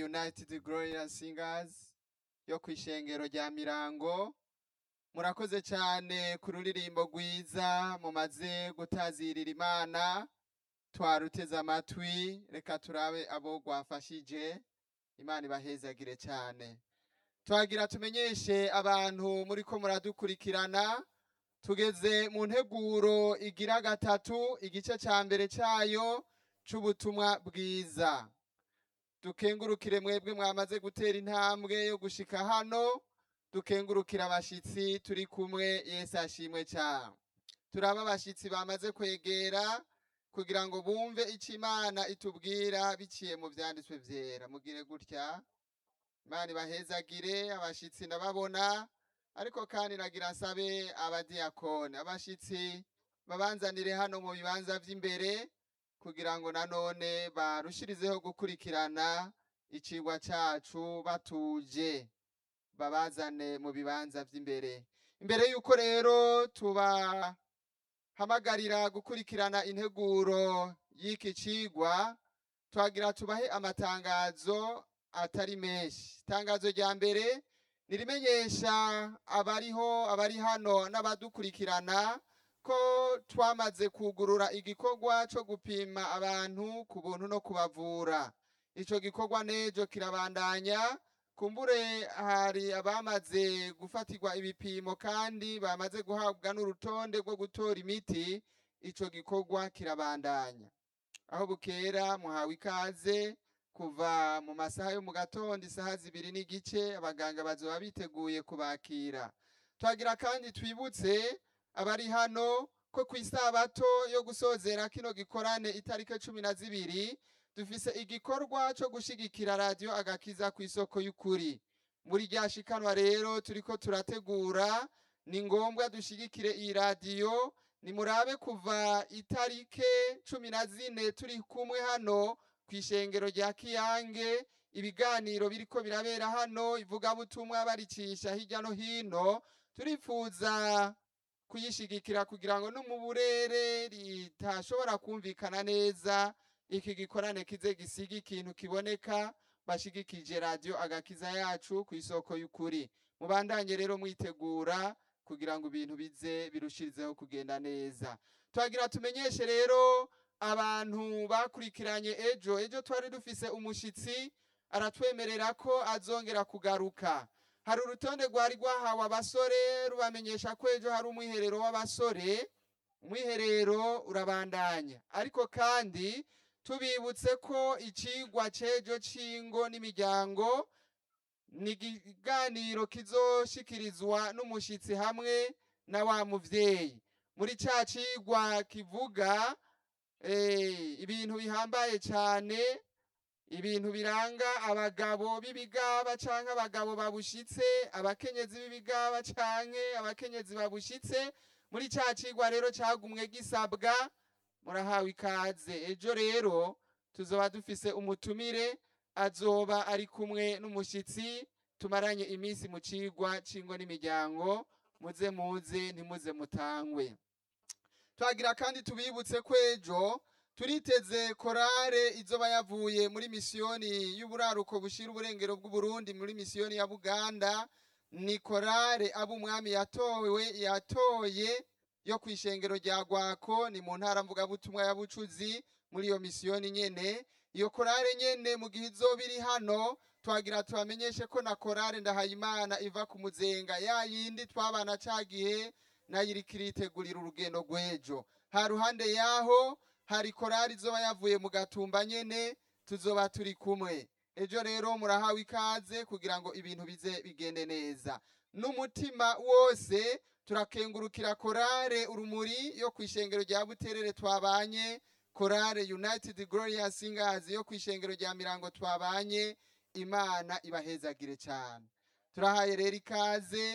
united glorious singers yo ku ishengero rya mirango murakoze cyane ku ruririmbo rwiza mumaze gutazirira imana twaruteze amatwi reka turabe abo rwafashije imana ibahezagire cyane twagira tumenyeshe abantu muri ko muradukurikirana tugeze mu nteguro igira gatatu igice cya mbere cyayo c'ubutumwa bwiza dukengurukire mwebwe mwamaze gutera intambwe yo gushika hano dukengurukira abashitsi turi kumwe yesu ashimwe cyane turaba abashitsi bamaze kwegera kugira ngo bumve icyo imana itubwira biciye mu byanditswe byera mugire gutya imana ibahezagire abashitsi ndababona ariko kandi nagira nsabe abadiyakoni abashitsi babanzanire hano mu bibanza by'imbere kugira ngo nanone barushirizeho gukurikirana icigwa cacu batuje babazane mu bibanza by'imbere imbere y'uko rero tubahamagarira gukurikirana integuro y'iki cigwa twagira tubahe amatangazo atari menshi itangazo rya mbere nirimenyesha abariho abari hano n'abadukurikirana ko twamaze kugurura igikorwa cyo gupima abantu ku buntu no kubavura icyo gikorwa n'ejo kirabandanya kumbure hari abamaze gufatirwa ibipimo kandi bamaze guhabwa n'urutonde rwo gutora imiti icyo gikorwa kirabandanya aho bukera muhawe ikaze kuva mu masaha yo mu gatondo isaha zibiri n'igice abaganga bazoba biteguye kubakira twagira kandi twibutse abari hano ko ku isabato yo gusozera kino gikorane itariki cumi na zibiri dufise igikorwa cyo gushigikira radiyo agakiza ku isoko y'ukuri muri rya shikanwa rero turiko turategura ni ngombwa dushigikire iyi radiyo nimurabe kuva itarike cumi na zine turi kumwe hano ku ishengero rya kiyange ibiganiro biriko birabera hano ivugabutumwa baricisha hirya no hino turifuza kuyishigikira kugira ngo no mu burere ritashobora kumvikana neza iki gikorane kize gisiga ikintu kiboneka bashigikije radiyo agakiza yacu ku isoko y'ukuri mubandanye rero mwitegura kugira ngo ibintu bize birushirizeho kugenda neza twagira tumenyeshe rero abantu bakurikiranye ejo ejo twari dufise umushitsi aratwemerera ko azongera kugaruka hari urutonde rwari rwahawe abasore rubamenyesha ko ejo hari umwiherero w'abasore umwiherero urabandanya ariko kandi tubibutse ko icigwa c'ejo c'ingo n'imiryango ni ikiganiro kizoshikirizwa n'umushitsi hamwe na wa muvyeyi muri ca cigwa kivuga ibintu bihambaye cyane ibintu biranga abagabo b'ibigaba cyangwa abagabo babushitse abakenyezi b'ibigaba cyangwa abakenyezi babushitse muri cya kigwa rero cyagumwe gisabwa murahawe ikaze ejo rero tuzoba dufise umutumire azoba ari kumwe n'umushyitsi tumaranye iminsi mu kigwa cy'ingo n'imiryango muze muze ntimuze mutangwe twagira kandi tubibutse ko ejo turiteze korale izoba yavuye muri misiyoni y'uburaruko bushira uburengero bw'uburundi muri misiyoni ya buganda ni korale abo umwami yatowe yatoye yo ku ishengero rya gwako ni mu ntara mvugabutumwa ya bucuzi muri iyo misiyoni nyene iyo korale nyene mu gihe izoba iri hano twagira tubamenyeshe ko na korale ndahayimana iva ku muzenga ya yindi twabana ca gihe nayo iriko iritegurira urugendo rw'ejo ha ruhande yaho hari korali izoba yavuye mu gatumba nyene tuzoba turi kumwe ejo rero murahawe ikaze kugira ngo ibintu bize bigende neza n'umutima wose turakengurukira korale urumuri yo ku ishengero rya buterere twabanye korale united glorious singers yo ku ishengero rya mirango twabanye imana ibahezagire cyane turahaye rero ikaze